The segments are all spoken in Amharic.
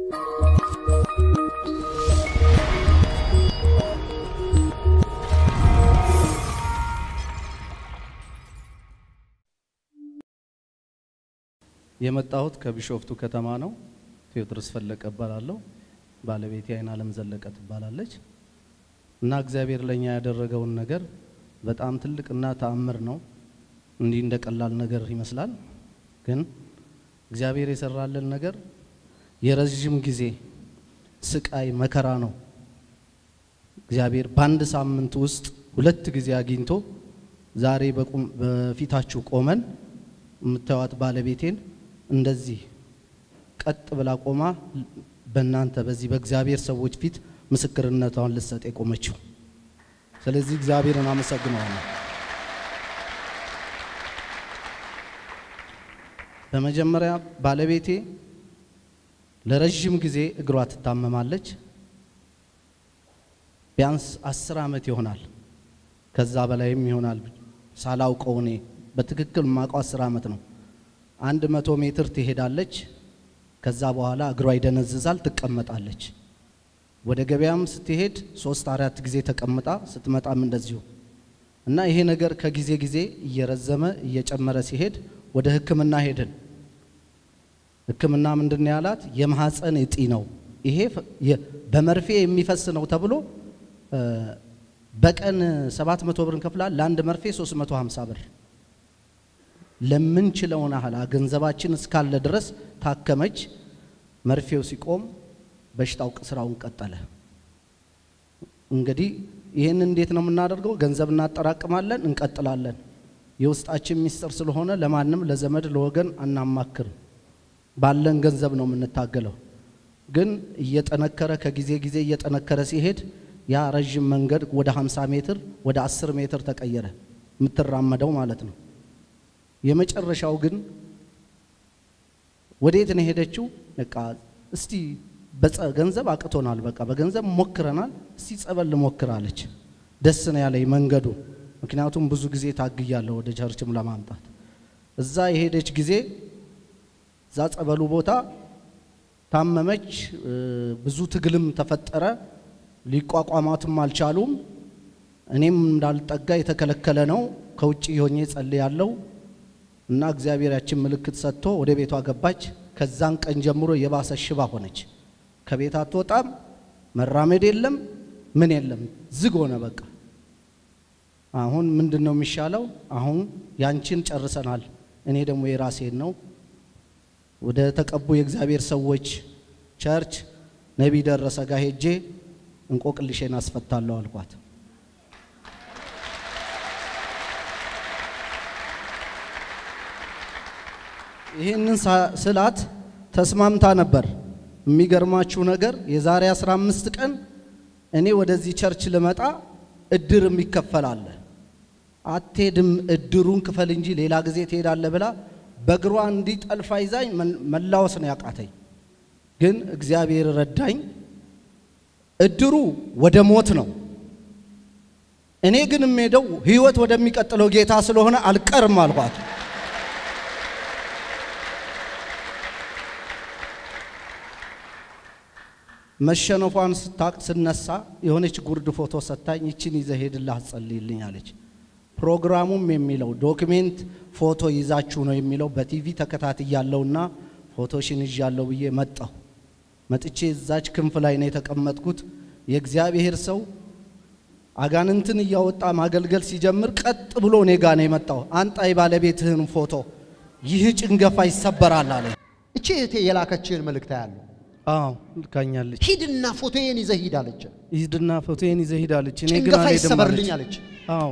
የመጣሁት ከቢሾፍቱ ከተማ ነው። ቴዎድሮስ ፈለቀ እባላለሁ። ባለቤቴ አይን አለም ዘለቀ ትባላለች። እና እግዚአብሔር ለኛ ያደረገውን ነገር በጣም ትልቅና ተአምር ነው። እንዲህ እንደ ቀላል ነገር ይመስላል፣ ግን እግዚአብሔር የሰራልን ነገር የረዥም ጊዜ ስቃይ መከራ ነው። እግዚአብሔር በአንድ ሳምንት ውስጥ ሁለት ጊዜ አግኝቶ ዛሬ በቁም በፊታችሁ ቆመን የምታዩት ባለቤቴን እንደዚህ ቀጥ ብላ ቆማ በእናንተ በዚህ በእግዚአብሔር ሰዎች ፊት ምስክርነቷን ልትሰጥ የቆመችው። ስለዚህ እግዚአብሔርን አመሰግነዋለሁ። በመጀመሪያ ባለቤቴ ለረዥም ጊዜ እግሯ ትታመማለች። ቢያንስ አስር ዓመት ይሆናል፣ ከዛ በላይም ይሆናል። ሳላውቀው እኔ በትክክል ማውቀው አስር ዓመት ነው። አንድ መቶ ሜትር ትሄዳለች። ከዛ በኋላ እግሯ ይደነዝዛል፣ ትቀመጣለች። ወደ ገበያም ስትሄድ ሶስት አራት ጊዜ ተቀምጣ ስትመጣም እንደዚሁ እና ይሄ ነገር ከጊዜ ጊዜ እየረዘመ እየጨመረ ሲሄድ ወደ ሕክምና ሄድን። ሕክምና ምንድን ነው ያላት? የማህፀን እጢ ነው ይሄ በመርፌ የሚፈስ ነው ተብሎ በቀን 700 ብር እንከፍላል። ለአንድ መርፌ 350 ብር ለምንችለውን ያህል ገንዘባችን እስካለ ድረስ ታከመች። መርፌው ሲቆም በሽታው ስራውን ቀጠለ። እንግዲህ ይህን እንዴት ነው የምናደርገው? ገንዘብ እናጠራቅማለን፣ እንቀጥላለን። የውስጣችን ሚስጥር ስለሆነ ለማንም ለዘመድ ለወገን አናማክርም። ባለን ገንዘብ ነው የምንታገለው። ግን እየጠነከረ ከጊዜ ጊዜ እየጠነከረ ሲሄድ ያ ረዥም መንገድ ወደ 50 ሜትር ወደ 10 ሜትር ተቀየረ፣ የምትራመደው ማለት ነው። የመጨረሻው ግን ወዴት ነው ሄደችው? በቃ እስቲ ገንዘብ አቅቶናል፣ በቃ በገንዘብ ሞክረናል፣ እስቲ ጸበል ልሞክራለች። ደስ ነው ያለኝ መንገዱ፣ ምክንያቱም ብዙ ጊዜ ታግያለሁ ወደ ቸርችም ለማምጣት። እዛ የሄደች ጊዜ እዛ ጸበሉ ቦታ ታመመች፣ ብዙ ትግልም ተፈጠረ፣ ሊቋቋማትም አልቻሉም። እኔም እንዳልጠጋ የተከለከለ ነው። ከውጭ ሆኜ ጸልያለሁ እና እግዚአብሔር ያችን ምልክት ሰጥቶ ወደ ቤቷ ገባች። ከዛን ቀን ጀምሮ የባሰ ሽባ ሆነች። ከቤት አትወጣም፣ መራመድ የለም ምን የለም፣ ዝግ ሆነ በቃ። አሁን ምንድን ነው የሚሻለው? አሁን ያንቺን ጨርሰናል፣ እኔ ደግሞ የራሴን ነው ወደ ተቀቡ የእግዚአብሔር ሰዎች ቸርች ነቢይ ደረሰ ጋር ሄጄ እንቆቅልሼን አስፈታለሁ አልኳት። ይህንን ስላት ተስማምታ ነበር። የሚገርማችሁ ነገር የዛሬ 15 ቀን እኔ ወደዚህ ቸርች ልመጣ እድር የሚከፈል አለ። አትሄድም፣ እድሩን ክፈል እንጂ ሌላ ጊዜ ትሄዳለህ ብላ በእግሯ እንዲህ ጠልፋ ይዛኝ መላወስ ነው ያቃተኝ። ግን እግዚአብሔር ረዳኝ። እድሩ ወደ ሞት ነው። እኔ ግን የምሄደው ህይወት ወደሚቀጥለው ጌታ ስለሆነ አልቀርም አልኳት። መሸነፏን ስታቅ ስነሳ የሆነች ጉርድ ፎቶ ሰታኝ፣ ይችን ይዘህ ሄድልህ አትጸልይልኝ አለች። ፕሮግራሙም የሚለው ዶክሜንት ፎቶ ይዛችሁ ነው የሚለው በቲቪ ተከታትያለሁና ፎቶሽን ይዣለሁ ብዬ መጣሁ። መጥቼ እዛች ክንፍ ላይ ነው የተቀመጥኩት። የእግዚአብሔር ሰው አጋንንትን እያወጣ ማገልገል ሲጀምር ቀጥ ብሎ እኔ ጋ ነው የመጣው። አንጣ የባለቤትህን ፎቶ፣ ይህ ጭንገፋ ይሰበራል አለ። እቺ እህቴ የላከችህን መልእክት ያለው አዎ ልካኛለች። ሂድና ፎቶዬን ይዘህ ሂድ አለች። ሂድና ፎቶዬን ይዘህ ሂድ አለች። እኔ ግን ጭንገፋ አልሄድም ይሰበርልኝ አለች። አለች። አዎ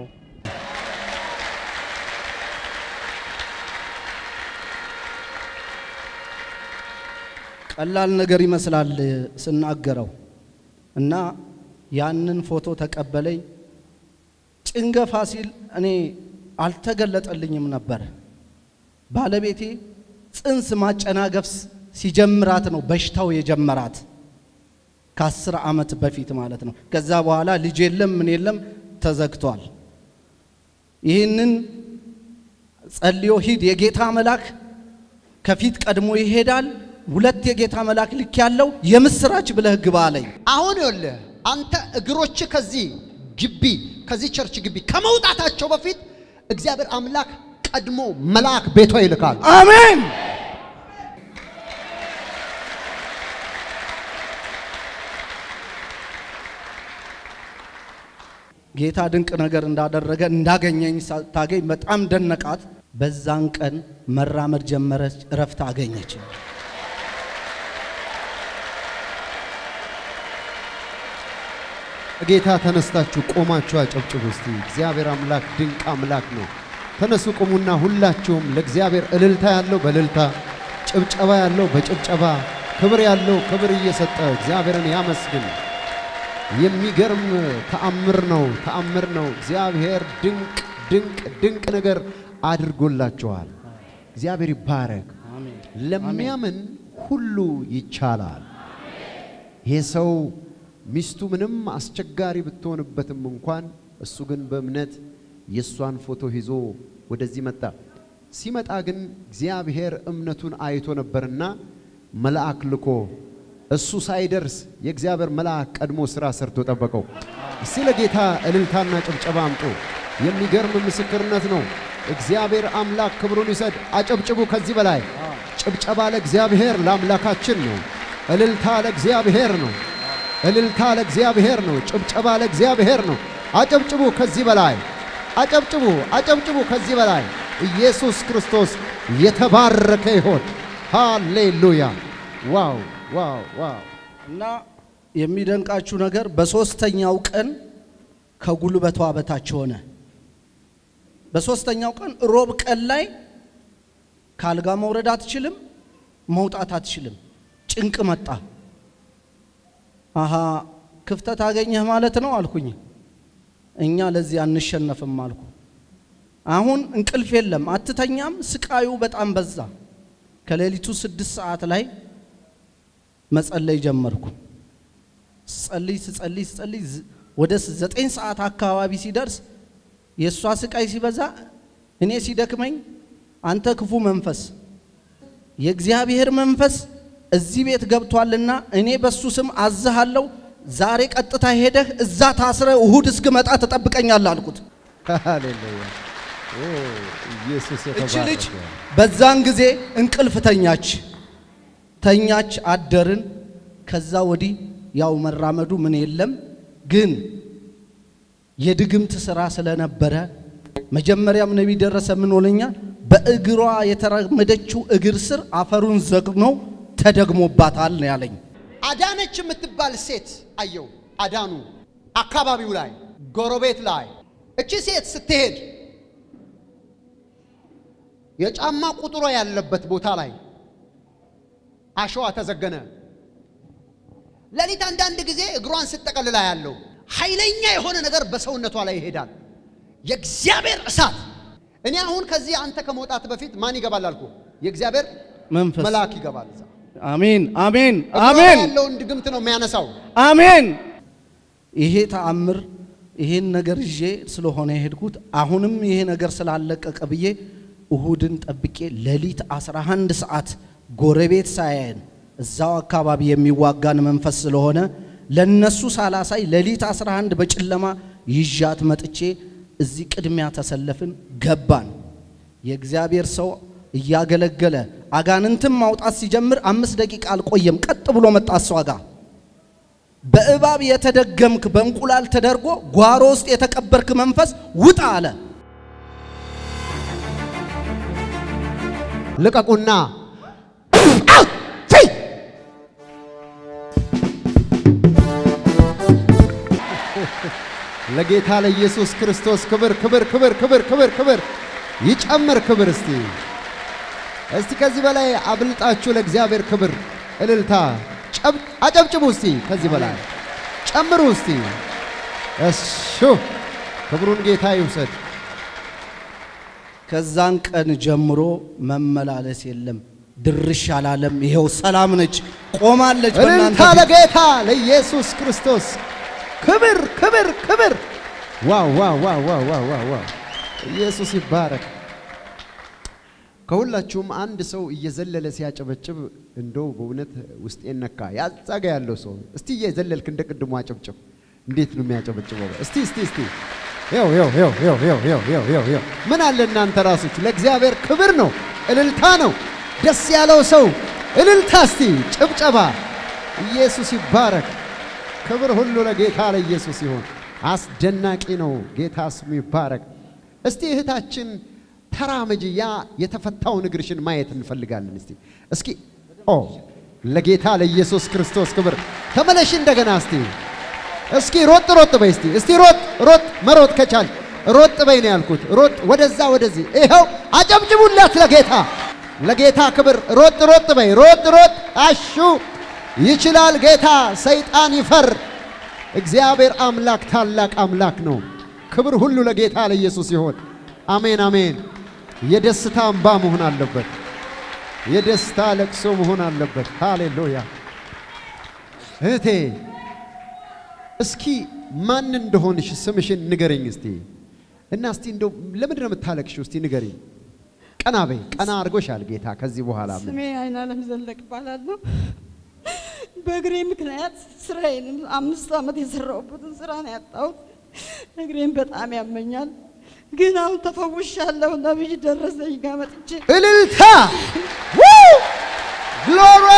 ቀላል ነገር ይመስላል ስናገረው እና ያንን ፎቶ ተቀበለኝ። ጭንገፋ ሲል እኔ አልተገለጠልኝም ነበር። ባለቤቴ ጽንስ ማጨናገፍ ሲጀምራት ነው በሽታው የጀመራት ከአስር ዓመት በፊት ማለት ነው። ከዛ በኋላ ልጅ የለም ምን የለም ተዘግቷል። ይህንን ጸልዮ ሂድ፣ የጌታ መልአክ ከፊት ቀድሞ ይሄዳል፣ ሁለት የጌታ መልአክ ልክ ያለው የምስራች ብለህ ግባ አለኝ። አሁን ይኸውልህ አንተ እግሮች ከዚህ ግቢ ከዚህ ቸርች ግቢ ከመውጣታቸው በፊት እግዚአብሔር አምላክ ቀድሞ መልአክ ቤቷ ይልካል። አሜን። ጌታ ድንቅ ነገር እንዳደረገ እንዳገኘኝ ሳታገኝ በጣም ደነቃት። በዛን ቀን መራመድ ጀመረች፣ እረፍት አገኘች። ጌታ ተነስታችሁ ቆማችሁ አጨብጭቡ እስቲ። እግዚአብሔር አምላክ ድንቅ አምላክ ነው። ተነሱ ቁሙና ሁላችሁም ለእግዚአብሔር እልልታ ያለው በእልልታ ጭብጨባ ያለው በጭብጨባ ክብር ያለው ክብር እየሰጠ እግዚአብሔርን ያመስግን። የሚገርም ተአምር ነው፣ ተአምር ነው። እግዚአብሔር ድንቅ ድንቅ ድንቅ ነገር አድርጎላችኋል። እግዚአብሔር ይባረክ። አሜን። ለሚያምን ሁሉ ይቻላል። ይሄ ሰው ሚስቱ ምንም አስቸጋሪ ብትሆንበትም እንኳን እሱ ግን በእምነት የእሷን ፎቶ ይዞ ወደዚህ መጣ። ሲመጣ ግን እግዚአብሔር እምነቱን አይቶ ነበርና መልአክ ልኮ እሱ ሳይደርስ የእግዚአብሔር መልአክ ቀድሞ ሥራ ሰርቶ ጠበቀው። እስቲ ለጌታ እልልታና ጭብጨባ አምጡ። የሚገርም ምስክርነት ነው። እግዚአብሔር አምላክ ክብሩን ይሰድ። አጨብጭቡ። ከዚህ በላይ ጭብጨባ ለእግዚአብሔር ለአምላካችን ነው። እልልታ ለእግዚአብሔር ነው። እልልታ ለእግዚአብሔር ነው። ጭብጨባ ለእግዚአብሔር ነው። አጨብጭቡ። ከዚህ በላይ አጨብጭቡ፣ አጨብጭቡ። ከዚህ በላይ ኢየሱስ ክርስቶስ የተባረከ ይሆን። ሃሌሉያ! ዋው ዋው ዋው! እና የሚደንቃችሁ ነገር በሶስተኛው ቀን ከጉልበቷ በታች ሆነ። በሶስተኛው ቀን ሮብ ቀን ላይ ካልጋ መውረድ አትችልም፣ መውጣት አትችልም። ጭንቅ መጣ። አሃ ክፍተት አገኘህ ማለት ነው አልኩኝ። እኛ ለዚህ አንሸነፍም አልኩ። አሁን እንቅልፍ የለም፣ አትተኛም። ስቃዩ በጣም በዛ። ከሌሊቱ ስድስት ሰዓት ላይ መጸለይ ጀመርኩ። ስጸልይ ስጸልይ ስጸልይ ዝ- ወደ ዘጠኝ ሰዓት አካባቢ ሲደርስ የእሷ ስቃይ ሲበዛ እኔ ሲደክመኝ አንተ ክፉ መንፈስ የእግዚአብሔር መንፈስ እዚህ ቤት ገብቷልና እኔ በሱ ስም አዝሃለሁ። ዛሬ ቀጥታ ሄደህ እዛ ታስረ እሁድ እስክመጣ ትጠብቀኛለህ አልኩት። ሃሌሉያ! ኦ ኢየሱስ እቺ ልጅ የተባረከ በዛን ጊዜ እንቅልፍ ተኛች ተኛች አደርን። ከዛ ወዲህ ያው መራመዱ ምን የለም ግን የድግምት ስራ ስለነበረ መጀመሪያም ነቢይ ደረሰ ምን ሆነኛል፣ በእግሯ የተራመደችው እግር ስር አፈሩን ዘግነው ተደግሞባታል ነው ያለኝ። አዳነች የምትባል ሴት አየው። አዳኑ አካባቢው ላይ ጎረቤት ላይ እቺ ሴት ስትሄድ የጫማ ቁጥሯ ያለበት ቦታ ላይ አሸዋ ተዘገነ። ሌሊት አንዳንድ ጊዜ እግሯን ስጠቀልላ ያለው ኃይለኛ የሆነ ነገር በሰውነቷ ላይ ይሄዳል። የእግዚአብሔር እሳት። እኔ አሁን ከዚህ አንተ ከመውጣት በፊት ማን ይገባል አልኩ? የእግዚአብሔር መንፈስ መልአክ ይገባል እዛ አሜን አሜን እግሯ ላይ አሜን ያለውን ድግምት ነው የሚያነሳው። አሜን። ይሄ ተአምር ይሄን ነገር ይዤ ስለሆነ የሄድኩት አሁንም ይሄ ነገር ስላለቀቀ ብዬ እሁድን ጠብቄ ሌሊት 11 ሰዓት ጎረቤት ሳያየን እዛው አካባቢ የሚዋጋን መንፈስ ስለሆነ ለነሱ ሳላሳይ ሌሊት 11 በጨለማ ይዣት መጥቼ እዚህ ቅድሚያ ተሰለፍን፣ ገባን። የእግዚአብሔር ሰው እያገለገለ አጋንንትን ማውጣት ሲጀምር አምስት ደቂቃ አልቆየም። ቀጥ ብሎ መጣ እሷ ጋር በእባብ የተደገምክ በእንቁላል ተደርጎ ጓሮ ውስጥ የተቀበርክ መንፈስ ውጣ አለ። ልቀቁና ለጌታ ለኢየሱስ ክርስቶስ ክብር ክብር ክብር ክብር ክብር ክብር ይጨምር ክብር። እስቲ እስቲ ከዚህ በላይ አብልጣችሁ ለእግዚአብሔር ክብር እልልታ ጨብ- አጨብጭቡ። እስቲ ከዚህ በላይ ጨምሩ። እስቲ እሱ ክብሩን ጌታ ይውሰድ። ከዛን ቀን ጀምሮ መመላለስ የለም፣ ድርሽ አላለም። ይኸው ሰላም ነች፣ ቆማለች። በእናንተ እልልታ ፊት። ለጌታ ለኢየሱስ ክርስቶስ ክብር ክብር ክብር። ዋው ዋው ዋው ዋው ዋው ዋው ዋው! ኢየሱስ ይባረክ። ከሁላችሁም አንድ ሰው እየዘለለ ሲያጨበጭብ እንደው በእውነት ውስጤን ነካ። ያዛጋ ያለው ሰው እስቲ እየዘለልክ እንደ ቅድሙ አጨብጭብ። እንዴት ነው የሚያጨበጭበው? እስቲ እስቲ እስቲ ይው ይው ይው ይው ይው ይው ይው ይው ይው ምን አለ እናንተ ራሶች ለእግዚአብሔር ክብር ነው፣ እልልታ ነው። ደስ ያለው ሰው እልልታ፣ እስቲ ጭብጨባ። ኢየሱስ ይባረክ። ክብር ሁሉ ለጌታ ለኢየሱስ ይሁን። አስደናቂ ነው። ጌታ ስሙ ይባረክ። እስቲ እህታችን ተራመጂ። ያ የተፈታውን እግርሽን ማየት እንፈልጋለን። እስቲ እስኪ ኦ ለጌታ ለኢየሱስ ክርስቶስ ክብር ተመለሽ እንደገና እስቲ እስኪ ሮጥ ሮጥ በይ እስቲ እስቲ ሮጥ ሮጥ መሮጥ ከቻል ሮጥ በይ ነው ያልኩት። ሮጥ ወደዛ ወደዚህ። ይኸው አጨብጭቡላት ለጌታ ለጌታ ክብር። ሮጥ ሮጥ በይ ሮጥ ሮጥ። አሹ ይችላል ጌታ። ሰይጣን ይፈር። እግዚአብሔር አምላክ ታላቅ አምላክ ነው። ክብር ሁሉ ለጌታ ለኢየሱስ ይሆን። አሜን አሜን። የደስታ እንባ መሆን አለበት። የደስታ ለቅሶ መሆን አለበት። ሃሌሉያ። እህቴ እስኪ ማን እንደሆንሽ ስምሽን ንገረኝ እስቲ እና እስቲ እንደው ለምንድን ነው የምታለቅሽው? እስቲ ንገረኝ። ቀና በይ። ቀና አድርጎሻል ጌታ። ከዚህ በኋላ ምን ስሜ አይናለም ዘለቅ እባላለሁ። በእግሬ ምክንያት ስራዬንም አምስት ዓመት የሰራሁበትን ስራ ነው ያጣሁት። እግሬን በጣም ያመኛል፣ ግን አሁን ተፈውሻለሁ። ነብይ ደረሰኝ ጋር መጥቼ እልልታ ግሎሪ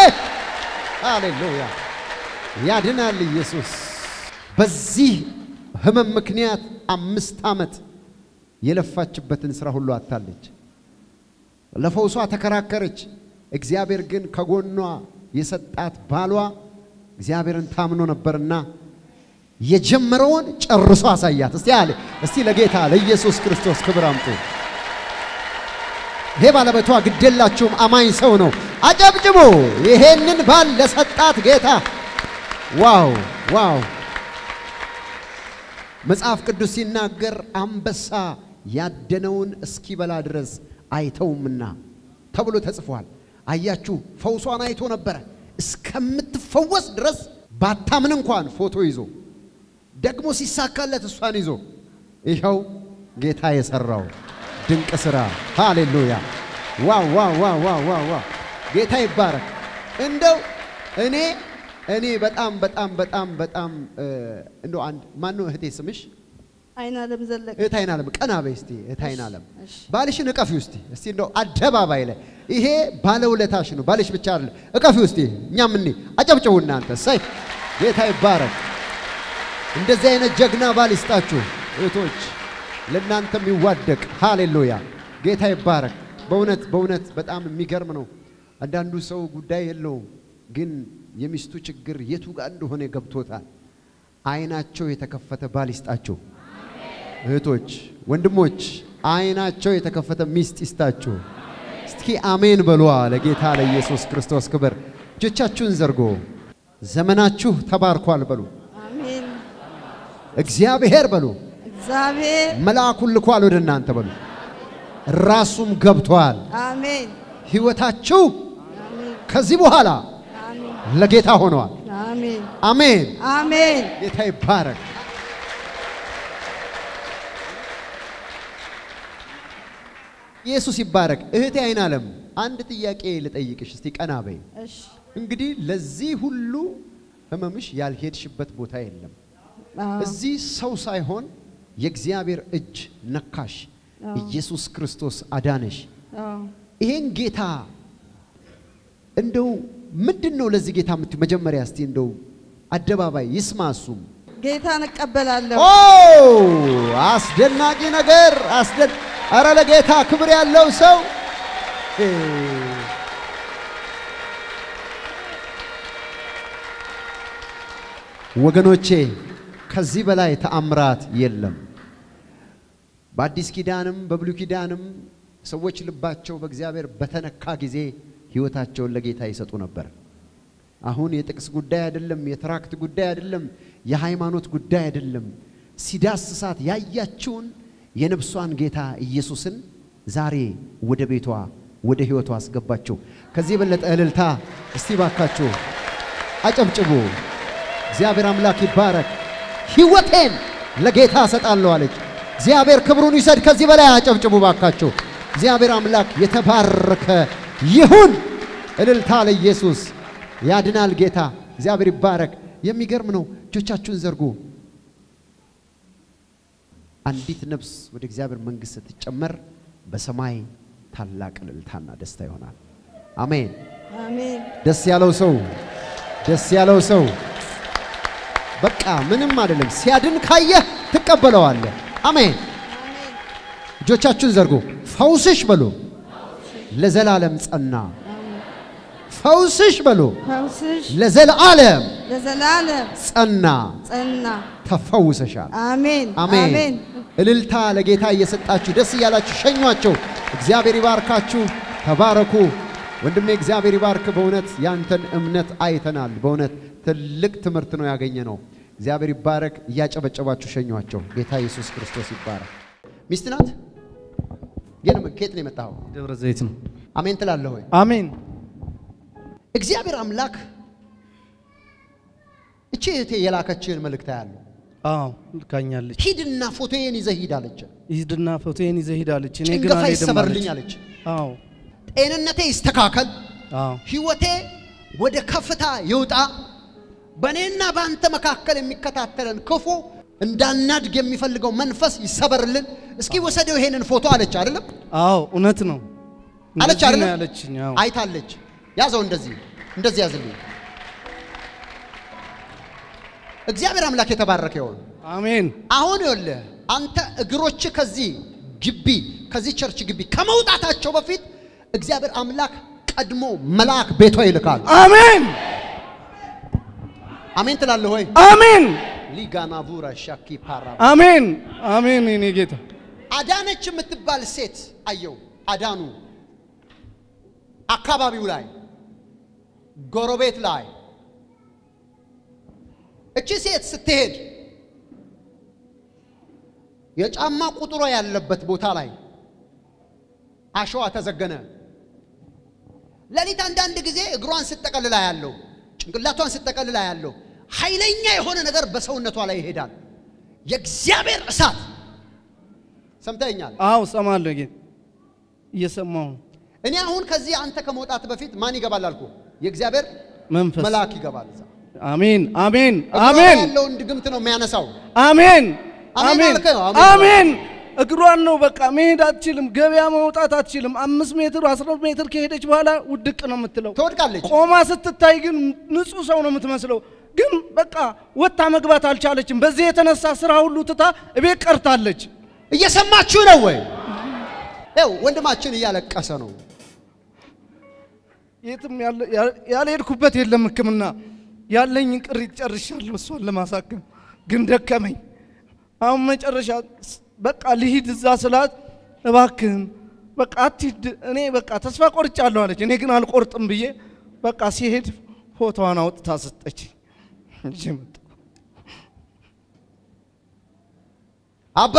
ሃሌሉያ ያድናል ኢየሱስ። በዚህ ህመም ምክንያት አምስት ዓመት የለፋችበትን ስራ ሁሉ አታለች። ለፈውሷ ተከራከረች። እግዚአብሔር ግን ከጎኗ የሰጣት ባሏ እግዚአብሔርን ታምኖ ነበርና የጀመረውን ጨርሶ አሳያት። እስቲ አለ እስቲ ለጌታ ለኢየሱስ ክርስቶስ ክብር አምጡ። ይሄ ባለቤቷ ግዴላችሁም አማኝ ሰው ነው። አጨብጭቡ! ይሄንን ባል ለሰጣት ጌታ ዋው ዋው! መጽሐፍ ቅዱስ ሲናገር አንበሳ ያደነውን እስኪበላ ድረስ አይተውምና ተብሎ ተጽፏል። አያችሁ፣ ፈውሷን አይቶ ነበረ እስከምትፈወስ ድረስ ባታምን እንኳን ፎቶ ይዞ ደግሞ ሲሳካለት እሷን ይዞ ይኸው ጌታ የሰራው ድንቅ ስራ ሃሌሉያ! ዋው ዋው ዋው ዋው ዋው ዋው! ጌታ ይባረክ። እንደው እኔ እኔ በጣም በጣም በጣም በጣም እንደው አንድ ማነው እህቴ ስምሽ? አይናለም ዘለቅ እህት አይናለም ቀና በይ እስቲ። እህት አይናለም እሺ። ባልሽን እቀፊው እስቲ እስቲ እንደው አደባባይ ላይ ይሄ ባለውለታሽ ነው። ባልሽ ብቻ አይደለም፣ እቀፊው እስቲ። እኛም እኔ አጨብጭቡ እናንተ። እሰይ ጌታ ይባረክ። እንደዚህ አይነት ጀግና ባል ይስጣችሁ እህቶች፣ ለእናንተም ይዋደቅ። ሃሌሉያ ጌታ ይባረክ። በእውነት በእውነት በጣም የሚገርም ነው። አንዳንዱ ሰው ጉዳይ የለውም፣ ግን የሚስቱ ችግር የቱ ጋር እንደሆነ ገብቶታል። አይናቸው የተከፈተ ባል ይስጣችሁ እህቶች፣ ወንድሞች፣ አይናቸው የተከፈተ ሚስት ይስጣችሁ። እስኪ አሜን በሏ። ለጌታ ለኢየሱስ ክርስቶስ ክብር። እጆቻችሁን ዘርጎ ዘመናችሁ ተባርኳል በሉ። አሜን። እግዚአብሔር በሉ እግዚአብሔር መልአኩን ልኳል ወደ እናንተ በሉ። ራሱም ገብቷል። አሜን ሕይወታችሁ አሜን ከዚህ በኋላ አሜን ለጌታ ሆነዋል። አሜን አሜን። አሜን ጌታ ይባረክ። ኢየሱስ ይባረክ። እህቴ አይን ዓለም አንድ ጥያቄ ልጠይቅሽ እስቲ ቀና በይ። እሺ እንግዲህ ለዚህ ሁሉ ህመምሽ ያልሄድሽበት ቦታ የለም። አዎ እዚህ ሰው ሳይሆን የእግዚአብሔር እጅ ነካሽ። አዎ። ኢየሱስ ክርስቶስ አዳነሽ። አዎ ይሄን ጌታ እንደው ምንድን ነው ለዚህ ጌታ የምትይው? መጀመሪያ እስቲ እንደው አደባባይ ይስማ እሱም ጌታን እቀበላለሁ። ኦ አስደናቂ ነገር አስደን አረ ለጌታ ክብር ያለው ሰው እ፣ ወገኖቼ ከዚህ በላይ ተአምራት የለም። በአዲስ ኪዳንም በብሉይ ኪዳንም ሰዎች ልባቸው በእግዚአብሔር በተነካ ጊዜ ሕይወታቸውን ለጌታ ይሰጡ ነበር። አሁን የጥቅስ ጉዳይ አይደለም፣ የትራክት ጉዳይ አይደለም፣ የሃይማኖት ጉዳይ አይደለም። ሲዳስሳት ያያችውን የነፍሷን ጌታ ኢየሱስን ዛሬ ወደ ቤቷ ወደ ሕይወቷ አስገባቸው። ከዚህ የበለጠ እልልታ እስቲ ባካችሁ አጨብጭቡ። እግዚአብሔር አምላክ ይባረክ። ሕይወቴን ለጌታ እሰጣለሁ አለች። እግዚአብሔር ክብሩን ይውሰድ። ከዚህ በላይ አጨብጭቡ ባካችሁ። እግዚአብሔር አምላክ የተባረከ ይሁን። እልልታ ለኢየሱስ። ያድናል ጌታ። እግዚአብሔር ይባረክ። የሚገርም ነው። እጆቻችሁን ዘርጉ። አንዲት ነፍስ ወደ እግዚአብሔር መንግሥት ስትጨመር በሰማይ ታላቅ እልልታና ደስታ ይሆናል። አሜን። አሜን። ደስ ያለው ሰው ደስ ያለው ሰው በቃ ምንም አይደለም። ሲያድን ካየህ ትቀበለዋለህ። አሜን። እጆቻችሁን ዘርጉ። ፈውስሽ በሉ ለዘላለም ጸና። ፈውስሽ በሉ ፈውስሽ ለዘላለም ለዘላለም ጸና። ጸና። ተፈውሰሻል። አሜን አሜን። አሜን። እልልታ ለጌታ እየሰጣችሁ ደስ እያላችሁ ሸኟቸው። እግዚአብሔር ይባርካችሁ። ተባረኩ። ወንድሜ እግዚአብሔር ይባርክ። በእውነት ያንተን እምነት አይተናል። በእውነት ትልቅ ትምህርት ነው ያገኘ ነው። እግዚአብሔር ይባረክ። እያጨበጨባችሁ ሸኟቸው። ጌታ ኢየሱስ ክርስቶስ ይባረክ። ሚስት ናት ግን ከየት ነው የመጣኸው? ደብረ ዘይት ነው። አሜን ትላለህ ወይ? አሜን። እግዚአብሔር አምላክ እቺ እህቴ የላከችህን መልእክት ያለው አዎ ልካኛለች። ሂድና ፎቶዬን ይዘህ ሂድ አለች። ሂድና ፎቶዬን ይዘህ ሂድ አለች። እኔ ግን ጭንገፋ አልሄድም ይሰበርልኝ አለች። አለች። አዎ ጤንነቴ ይስተካከል፣ አዎ ህይወቴ ወደ ከፍታ ይውጣ፣ በእኔና በአንተ መካከል የሚከታተለን ክፉ እንዳናድግ የሚፈልገው መንፈስ ይሰበርልን። እስኪ ወሰደው ይሄንን ፎቶ አለች። አይደለም አዎ እውነት ነው አለች እንደዚህ ነው አይደለም ያለችኝ። አዎ አይታለች። ያዘው እንደዚህ እንደዚህ ያዝልኝ። እግዚአብሔር አምላክ የተባረከ ይሁን። አሜን አሁን ይኸውልህ አንተ እግሮች ከዚህ ግቢ ከዚህ ቸርች ግቢ ከመውጣታቸው በፊት እግዚአብሔር አምላክ ቀድሞ መልአክ ቤቷ ይልካል። አሜን አሜን ትላለህ ወይ? አሜን ሊጋና ቡራ ሻኪ ፓራ አሜን አሜን የኔ ጌታ አዳነች የምትባል ሴት አየው። አዳኑ አካባቢው ላይ ጎረቤት ላይ እቺ ሴት ስትሄድ የጫማ ቁጥሯ ያለበት ቦታ ላይ አሸዋ ተዘገነ። ሌሊት አንዳንድ ጊዜ እግሯን ስጠቀልላ ያለው ጭንቅላቷን ስጠቀልላ ያለው ኃይለኛ የሆነ ነገር በሰውነቷ ላይ ይሄዳል። የእግዚአብሔር እሳት ሰምተኛል። አዎ ሰማለሁ ጌታ እየሰማሁ ነው እኔ አሁን ከዚህ አንተ ከመውጣት በፊት ማን ይገባል አልኩ? የእግዚአብሔር መንፈስ መልአክ ይገባል። እዛ አሜን አሜን እግሯ ላይ አሜን ያለውን ድግምት ነው የሚያነሳው። አሜን አሜን አሜን አልከኝ? አሜን አሜን እግሯን ነው በቃ መሄድ አትችልም ገበያ መውጣት አትችልም አምስት ሜትር አስራ ሜትር ከሄደች በኋላ ውድቅ ነው የምትለው ትወድቃለች። ቆማ ስትታይ ግን ንጹህ ሰው ነው የምትመስለው ግን በቃ ወጥታ መግባት አልቻለችም በዚህ የተነሳ ስራ ሁሉ ትታ እቤት ቀርታለች እየሰማችሁ ነው ወይ? ይኸው ወንድማችን እያለቀሰ ነው። የትም ያለ- ያ- ያልሄድኩበት የለም ህክምና ያለኝን ቅሪት ጨርሻለሁ እሷን ለማሳከም ግን ደከመኝ አሁን መጨረሻ ስ- በቃ ልሂድ እዛ ስላት እባክህን በቃ አትሂድ እኔ በቃ ተስፋ ቆርጫለሁ አለች እኔ ግን አልቆርጥም ብዬ በቃ ሲሄድ ፎቶዋን አውጥታ ሰጠች ይዤ መጣሁ። አባ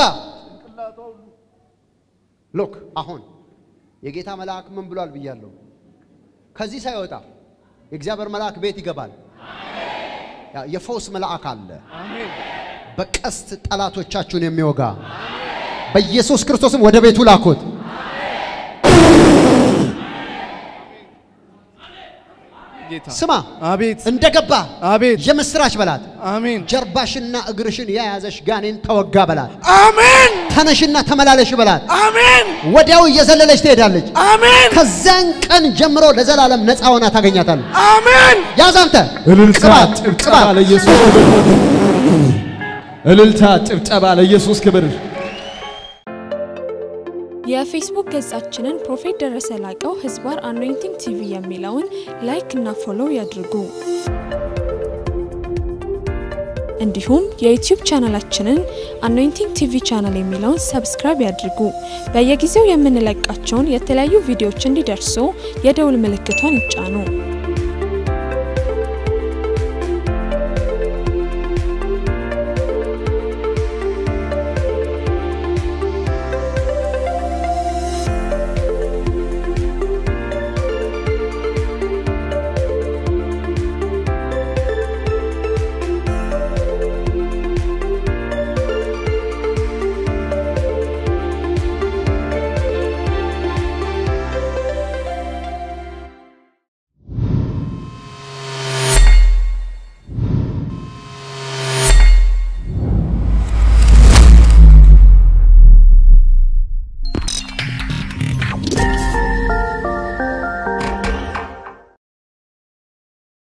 ሎክ አሁን የጌታ መልአክ ምን ብሏል ብያለሁ። ከዚህ ሳይወጣ የእግዚአብሔር መልአክ ቤት ይገባል። ያ የፈውስ መልአክ አለ። በቀስት ጠላቶቻችሁን የሚወጋ በኢየሱስ ክርስቶስም ወደ ቤቱ ላኩት። ጌታ ስማ አቤት እንደገባ አቤት የምስራች በላት። አሜን ጀርባሽና እግርሽን የያዘሽ ጋኔን ተወጋ በላት። አሜን ተነሽና ተመላለሽ በላት። አሜን ወዲያው እየዘለለች ትሄዳለች። አሜን ከዛን ቀን ጀምሮ ለዘላለም ነፃ ሆና ታገኛታለህ። አሜን ያዝ አንተ እልልታ ቅባት፣ ጭብጨባ ቅባት። ለኢየሱስ ክብር። እልልታ ጭብጨባ ለኢየሱስ ክብር። የፌስቡክ ገጻችንን ፕሮፌት ደረሰ ላቀው ህዝባር አኖይንቲንግ ቲቪ የሚለውን ላይክ እና ፎሎው ያድርጉ። እንዲሁም የዩቲዩብ ቻናላችንን አኖይንቲንግ ቲቪ ቻናል የሚለውን ሰብስክራይብ ያድርጉ። በየጊዜው የምንለቃቸውን የተለያዩ ቪዲዮዎች እንዲደርሱ የደውል ምልክቷን ይጫኑ።